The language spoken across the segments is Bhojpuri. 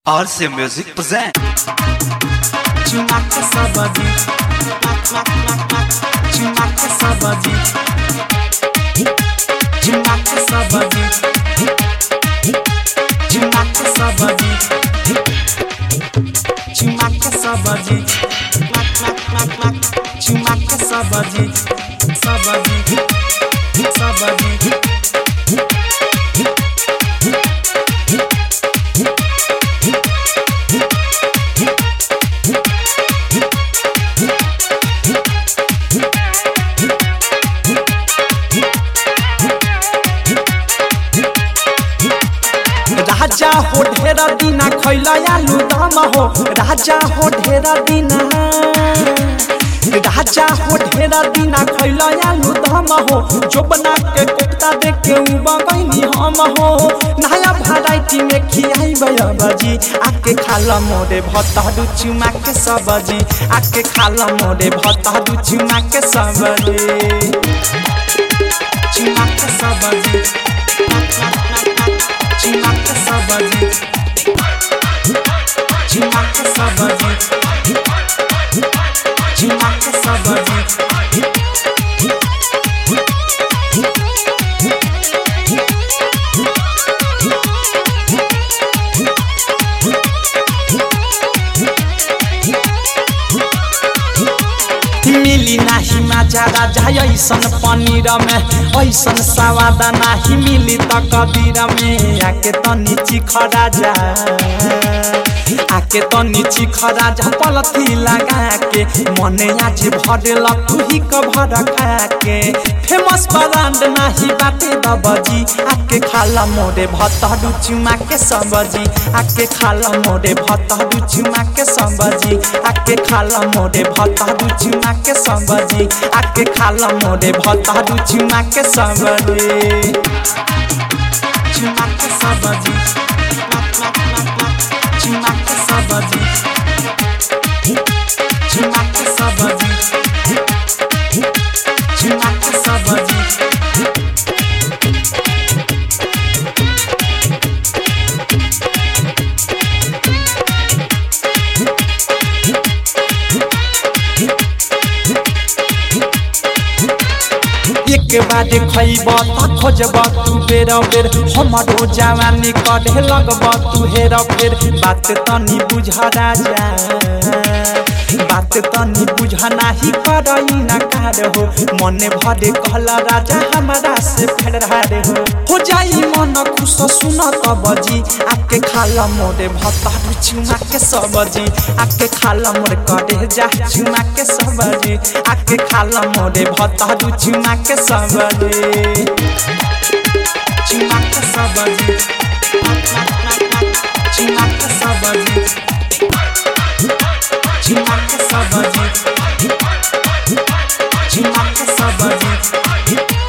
RC Music present. Chumaka sabadi. Mak mak mak mak. Chumaka sabadi. Chumaka sabadi. Chumaka sabadi. Chumaka sabadi. Mak mak mak mak. Chumaka sabadi. Sabadi. Sabadi. राजा हो ढेरा दिना खैला आलू दम हो राजा हो ढेरा दिना राजा हो ढेरा दिना खैला आलू दम हो जो बना के कोफ्ता दे के उबगैनी हम हो नया वैरायटी में खियाई बजी आके खाला मोरे भत्ता चुमा के सब्जी आके खाला मोरे भत्ता चुमा के सब्जी चुमा के सब्जी Chimaka sabadi Chimaka sabadi Chimaka sabadi मिली नाही माजा राजा ऐसन पनीर में ऐसन सवाद नाही मिली त कबीर में आके तनी चिख राजा आके तनी चिख राजा पलथी लगा के मने आज भरेल तू ही कभर खा के फेमस ब्रांड नाही बाटे दबजी आके खाला मोरे भतडू चुमा के सब्जी आके खाला मोरे भतडू चुमा के सब्जी आके खाला मोरे भतडू चुमा के सब्जी आके खाला मोरे भतडू चुमा के सब्जी चुमा के सब्जी मक मक मक मक चुमा के सब्जी चुमा के सब्जी चुमा के सब्जी एक बार खैब त खोजब तू बेर बेर हमरो जवानी कढ़े लगब तू हेर फेर बात तनी बुझ राजा बात तनी बुझ नाही करई न कार हो मने भरे कहला राजा हमारा से फेरार हो हो जाई मन खुश सुन तबजी आके खाला मोरे भतारू चुमा के सब्जी आके खाला मोरे करे जा चुमा के सब्जी आके खाला मोरे भतारू चुमा के सब्जी चुमा के सब्जी चुमा के सब्जी चुमा के सब्जी चुमा के सब्जी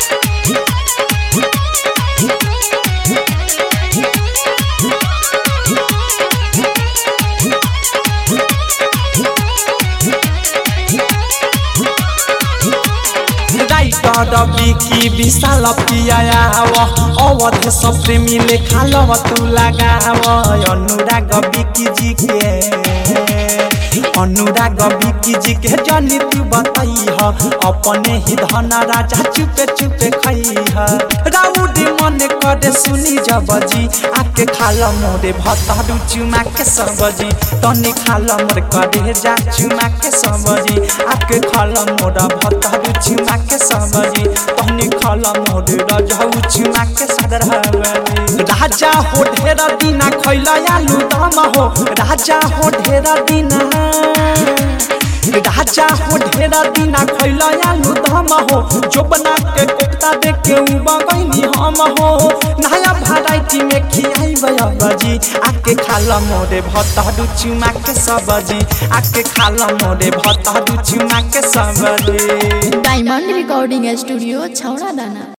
राइटर बिकी विशाल पियाव अवध सब प्रेमी लेखा लव तू लगाव अनुराग बिकी जी के अनुराग बिकी जी के जनी तू बताई ह अपने ही धन राजा चुपे चुपे खई ह राउडी मन करे सुनी जबजी आके खाल मोरे भतारू चुमा के सब्जी तनी खाल मोर करे जा चुमा के सब्जी आके खाल मोरा भतारू चुमा के सब्जी तनी खाल मोरे रजाऊ चुमा के सदरहबी राजा हो ढेरा दिना खैला आलू दम हो राजा हो ढेरा दिना राजा हो ढेरा दिना खैला आलू दम हो जो बना के कोफ्ता दे के उबगैनी हम हो नया वैरायटी में खियाई बजी आके खाला मोरे भतारू चुमा के सब्जी आके खाला मोरे भतारू चुमा के सब्जी डायमंड रिकॉर्डिंग स्टूडियो छौड़ा दाना